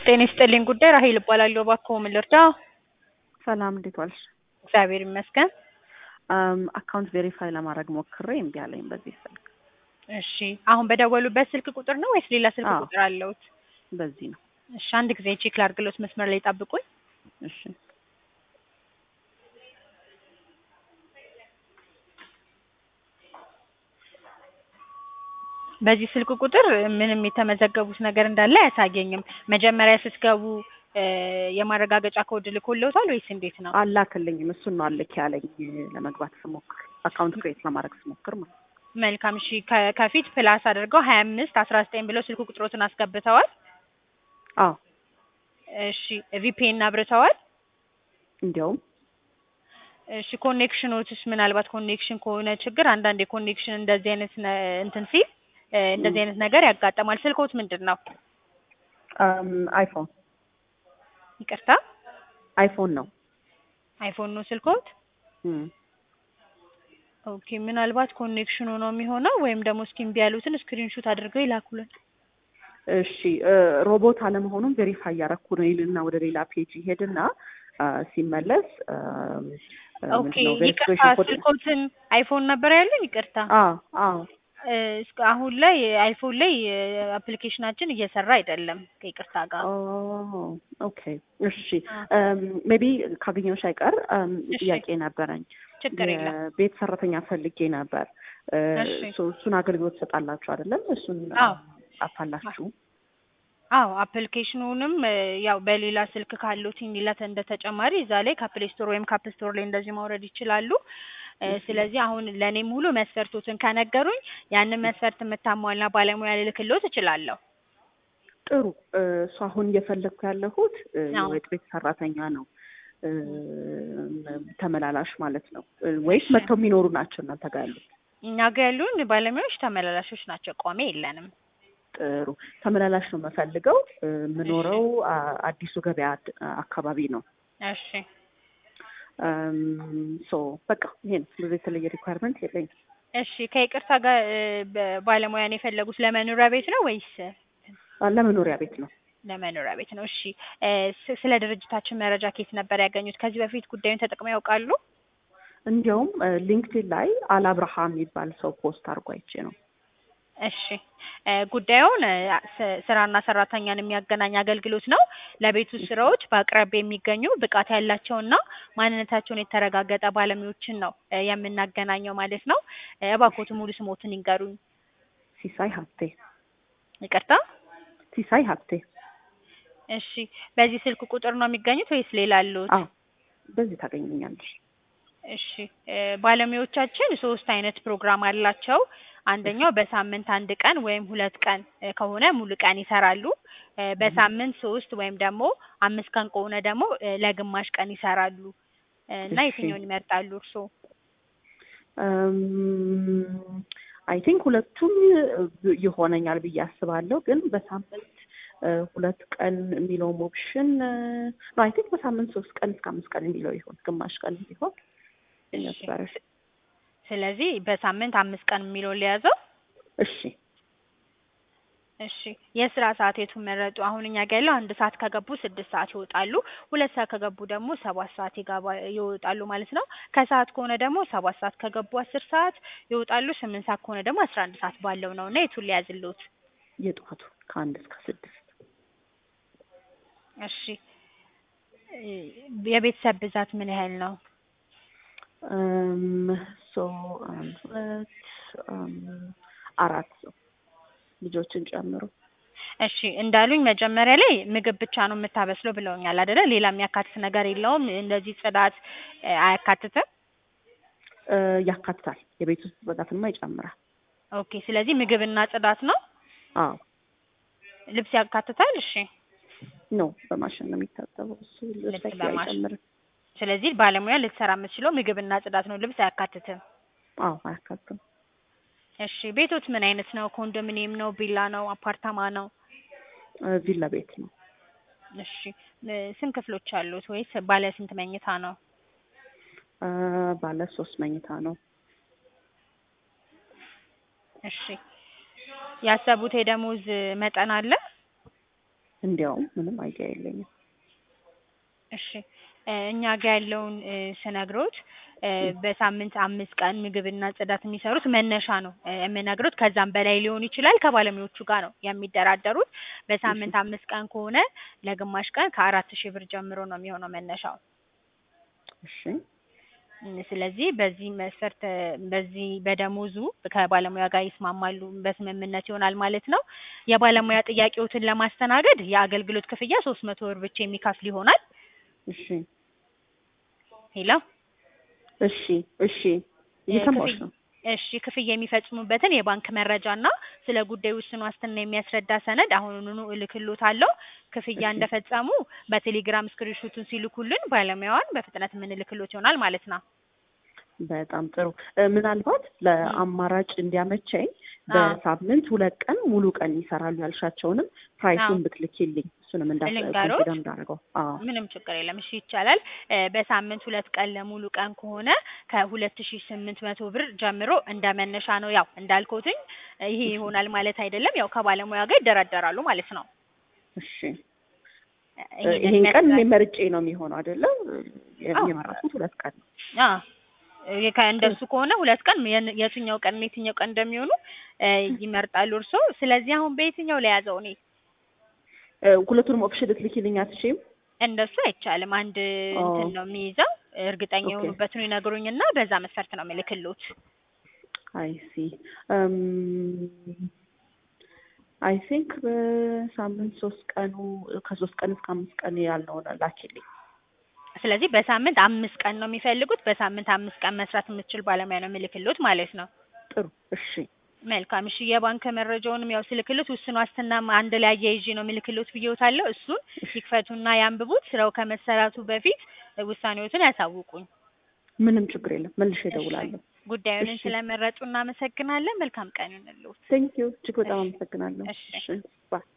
ጤና ይስጥልኝ ጉዳይ ራሄል እባላለሁ። እባክዎ ምን ልርዳ? ሰላም እንዴት ዋልሽ? እግዚአብሔር ይመስገን። አካውንት ቬሪፋይ ለማድረግ ሞክሬ እምቢ አለኝ በዚህ ስልክ። እሺ አሁን በደወሉበት ስልክ ቁጥር ነው ወይስ ሌላ ስልክ አዎ። ቁጥር አለውት? በዚህ ነው። እሺ አንድ ጊዜ ቼክ ላድርግሎት፣ መስመር ላይ ጠብቁኝ። እሺ በዚህ ስልክ ቁጥር ምንም የተመዘገቡት ነገር እንዳለ አያሳየኝም። መጀመሪያ ስትገቡ እ የማረጋገጫ ኮድ ልኮልዎታል ወይስ እንዴት ነው? አላክልኝም። እሱን ነው አልክ ያለኝ ለመግባት ስሞክር አካውንት ክሬት ለማድረግ ስሞክር ማለት ነው። መልካም እሺ ከ- ከፊት ፕላስ አድርገው ሀያ አምስት አስራ ዘጠኝ ብለው ስልክ ቁጥሮትን አስገብተዋል። አዎ እሺ ቪፒኤን አብርተዋል። እንዲያውም እሺ ኮኔክሽኖችስ ምናልባት ኮኔክሽን ከሆነ ችግር አንዳንድ የኮኔክሽን እንደዚህ አይነት ነ- እንትን ሲል እ እንደዚህ አይነት ነገር ያጋጠማል። ስልኮት ምንድን ነው? አም፣ አይፎን ይቅርታ አይፎን ነው። አይፎን ነው ስልኮት? እም፣ ኦኬ ምናልባት ኮኔክሽኑ ነው የሚሆነው ወይም ደግሞ እስኪ እምቢ ያሉትን ስክሪንሹት አድርገው ይላኩልን። እሺ እ ሮቦት አለመሆኑን ቬሪፋይ እያረኩ ነው ይልና ወደ ሌላ ፔጅ ይሄድና አ፣ ሲመለስ አም፣ አ፣ ኦኬ ምንድን ነው ይቅርታ ቬሪፊኬሽን ኮድ ስልኮትን አይፎን ነበር ያለን። ይቅርታ አዎ አዎ እ እስከ አሁን ላይ አይፎን ላይ አፕሊኬሽናችን እየሰራ አይደለም ከይቅርታ ጋር። ኦ ኦኬ እሺ አ፣ ሜቢ ካገኘሁሽ አይቀር አም፣ እሺ። ጥያቄ ነበረኝ። ችግር የለም። የቤት ሰራተኛ ፈልጌ ነበር። እ፣ እሺ። ሶ- እሱን አገልግሎት ትሰጣላችሁ አይደለም? እሱን አዎ። አፋላችሁ አዎ አፕሊኬሽኑንም እ ያው በሌላ ስልክ ካሉት ሌላት እንደ ተጨማሪ እዛ ላይ ከፕሌይ ስቶር ወይም ከአፕ ስቶር ላይ እንደዚህ ማውረድ ይችላሉ። እ ስለዚህ አሁን ለእኔ ሙሉ መስፈርቶትን ከነገሩኝ ያንን መስፈርት የምታሟላ ባለሙያ ልልክልዎት እችላለሁ። ጥሩ። እ፣ እሱ አሁን እየፈለግኩ ያለሁት እ፣ አዎ። የወጥ ቤት ሰራተኛ ነው እ፣ ተመላላሽ ማለት ነው እ፣ ወይስ እሺ። መጥተው የሚኖሩ ናቸው እናንተ ጋር ያሉት? እኛ ጋር ያሉን ባለሙያዎች ተመላላሾች ናቸው፣ ቋሚ የለንም። ጥሩ ተመላላሽ ነው የምፈልገው። እ፣ የምኖረው አ- አዲሱ ገበያ አድ- አካባቢ ነው። እሺ ሶ በቃ ይሄ ነው። ብዙ የተለየ ሪኳየርመንት የለኝም። እሺ ከይቅርታ ጋር እ በ- ባለሙያን የፈለጉት ለመኖሪያ ቤት ነው ወይስ አ፣ ለመኖሪያ ቤት ነው። ለመኖሪያ ቤት ነው? እሺ እ ስ- ስለ ድርጅታችን መረጃ ከየት ነበር ያገኙት? ከዚህ በፊት ጉዳዩን ተጠቅመው ያውቃሉ? እንዲያውም ሊንክድን ላይ አላብርሃም የሚባል ሰው ፖስት አድርጎ አይቼ ነው። እሺ እ ጉዳዩን እ ስ- ስራና ሰራተኛን የሚያገናኝ አገልግሎት ነው። ለቤት ውስጥ ስራዎች በአቅራቢያ የሚገኙ ብቃት ያላቸውና ማንነታቸውን የተረጋገጠ ባለሙያዎችን ነው እ የምናገናኘው ማለት ነው። እ እባክዎት ሙሉ ስሞትን ይንገሩኝ። ሲሳይ ሀብቴ ይቅርታ። ሲሳይ ሀብቴ። እሺ በዚህ ስልክ ቁጥር ነው የሚገኙት ወይስ ሌላ አሉት? አዎ በዚህ ታገኘኛለሽ። እሺ እ ባለሙያዎቻችን ሶስት አይነት ፕሮግራም አላቸው። አንደኛው በሳምንት አንድ ቀን ወይም ሁለት ቀን እ ከሆነ ሙሉ ቀን ይሰራሉ። እ በሳምንት ሶስት ወይም ደግሞ አምስት ቀን ከሆነ ደግሞ እ ለግማሽ ቀን ይሰራሉ። እ እና እሺ። የትኛውን ይመርጣሉ እርስዎ? አይ ቲንክ ሁለቱም ይሆነኛል ብዬ አስባለሁ። ግን በሳምንት እ፣ ሁለት ቀን የሚለውም ኦፕሽን ነው። አይ ቲንክ በሳምንት ሶስት ቀን እስከ አምስት ቀን የሚለው ይሆን ግማሽ ቀን ቢሆን እሺ። ነበረ። ስለዚህ በሳምንት አምስት ቀን የሚለውን ሊያዘው። እሺ እሺ የስራ ሰዓት የቱን መረጡ? አሁን እኛ ጋር ያለው አንድ ሰዓት ከገቡ ስድስት ሰዓት ይወጣሉ። ሁለት ሰዓት ከገቡ ደግሞ ሰባት ሰዓት ይገባ ይወጣሉ ማለት ነው። ከሰዓት ከሆነ ደግሞ ሰባት ሰዓት ከገቡ አስር ሰዓት ይወጣሉ። ስምንት ሰዓት ከሆነ ደግሞ አስራ አንድ ሰዓት ባለው ነው እና የቱን ሊያዝልዎት? የጠዋቱ ከአንድ እስከ ስድስት እሺ እ የቤተሰብ ብዛት ምን ያህል ነው? እም፣ ሶ አንድ ሁለት እም፣ አራት ሰው ልጆችን ጨምሮ እሺ እንዳሉኝ መጀመሪያ ላይ ምግብ ብቻ ነው የምታበስለው ብለውኛል አይደለ? ሌላ የሚያካትት ነገር የለውም። እንደዚህ ጽዳት እ አያካትትም። እ፣ ያካትታል። የቤት ውስጥ ጽዳትማ ይጨምራል። ኦኬ ስለዚህ ምግብና ጽዳት ነው። አዎ ልብስ ያካትታል። እሺ ኖ በማሽን ነው የሚታጠበው። እሱ ልብስ ልብስ ላይ በማሽን። አይጨምርም። ስለዚህ ባለሙያ ልትሰራ የምትችለው ምግብና ጽዳት ነው፣ ልብስ አያካትትም። አዎ አያካትም። እሺ ቤቶት ምን አይነት ነው? ኮንዶሚኒየም ነው? ቪላ ነው? አፓርታማ ነው? እ፣ ቪላ ቤት ነው። እሺ እ ስንት ክፍሎች አሉት ወይስ ባለ ስንት መኝታ ነው? እ፣ ባለ ሶስት መኝታ ነው። እሺ ያሰቡት የደሞዝ መጠን አለ? እንዲያውም ምንም አይዲያ የለኝም። እሺ እ እኛ ጋር ያለውን እ ስነግሮት እ በሳምንት አምስት ቀን ምግብና ጽዳት የሚሰሩት መነሻ ነው እ የምነግሮት። ከዛም በላይ ሊሆን ይችላል። ከባለሙያዎቹ ጋር ነው የሚደራደሩት። በሳምንት አምስት ቀን ከሆነ ለግማሽ ቀን ከአራት ሺህ ብር ጀምሮ ነው የሚሆነው መነሻው። እሺ እም ስለዚህ በዚህ መስፈርት እ በዚህ በደሞዙ ከባለሙያ ጋር ይስማማሉ፣ በስምምነት ይሆናል ማለት ነው። የባለሙያ ጥያቄዎትን ለማስተናገድ የአገልግሎት ክፍያ ሶስት መቶ ብር ብቻ የሚከፍል ይሆናል። እሺ ሄሎ እሺ እሺ እየሰማሁሽ ነው። እሺ ክፍያ የሚፈጽሙበትን የባንክ መረጃና ስለ ጉዳዩ ውስን ዋስትና የሚያስረዳ ሰነድ አሁኑኑ እልክልዎታለሁ። ክፍያ እሺ። እንደፈጸሙ በቴሌግራም ስክሪንሾቱን ሲልኩልን ባለሙያዋን በፍጥነት የምንልክልዎት ይሆናል ማለት ነው። በጣም ጥሩ እ ምናልባት ለአማራጭ እንዲያመቸኝ አዎ። በሳምንት ሁለት ቀን ሙሉ ቀን ይሰራሉ ያልሻቸውንም ፕራይሱን አዎ። ብትልኪልኝ እሱንም እንዳ ልንገሮት? ኮንሲደር እንዳደረገው። አዎ ምንም ችግር የለም። እሺ ይቻላል። እ በሳምንት ሁለት ቀን ለሙሉ ቀን ከሆነ ከሁለት ሺ ስምንት መቶ ብር ጀምሮ እንደ መነሻ ነው። ያው እንዳልኩትኝ እ ይሄ ይሆናል ማለት አይደለም። ያው ከባለሙያ ጋር ይደራደራሉ ማለት ነው። እሺ እ እ ይሄንን ይሄን ቀን እኔ ይመስላል። መርጬ ነው የሚሆነው አይደለም? አዎ። የመረጥኩት ሁለት ቀን ነው። አዎ እ ከእንደሱ ከሆነ ሁለት ቀን የን- የትኛው ቀን የትኛው ቀን እንደሚሆኑ እ ይመርጣሉ እርስዎ። ስለዚህ አሁን በየትኛው ለያዘው እኔ እ ሁለቱንም ኦፕሽን ልትልኪልኝ አትችይም? እንደሱ አይቻልም። አንድ ኦ እንትን ነው የሚይዘው። እርግጠኛ ኦኬ የሆኑበትን ይነግሩኝና በዛ መስፈርት ነው የምልክልዎት። አይ ሲ አይ ቲንክ በሳምንት ሶስት ቀኑ ከሶስት ቀን እስከ አምስት ቀን ያልነውን ላኪልኝ። ስለዚህ በሳምንት አምስት ቀን ነው የሚፈልጉት። በሳምንት አምስት ቀን መስራት የምትችል ባለሙያ ነው የምልክልዎት ማለት ነው። ጥሩ እሺ መልካም እሺ። የባንክ መረጃውንም ያው ስልክልዎት ውስን ዋስትናም አንድ ላይ አያይዤ ነው የምልክልዎት ብዬዎታለሁ። እሱን እሺ ይክፈቱና ያንብቡት። ስራው ከመሰራቱ በፊት ውሳኔዎትን ያሳውቁኝ። ምንም ችግር የለም መልሼ እሺ እደውላለሁ። ጉዳዩን እሺ ስለመረጡ እናመሰግናለን። መልካም ቀን ይሁንልዎት። ቴንክ ዩ እጅግ በጣም እሺ አመሰግናለሁ። እሺ እሺ ባይ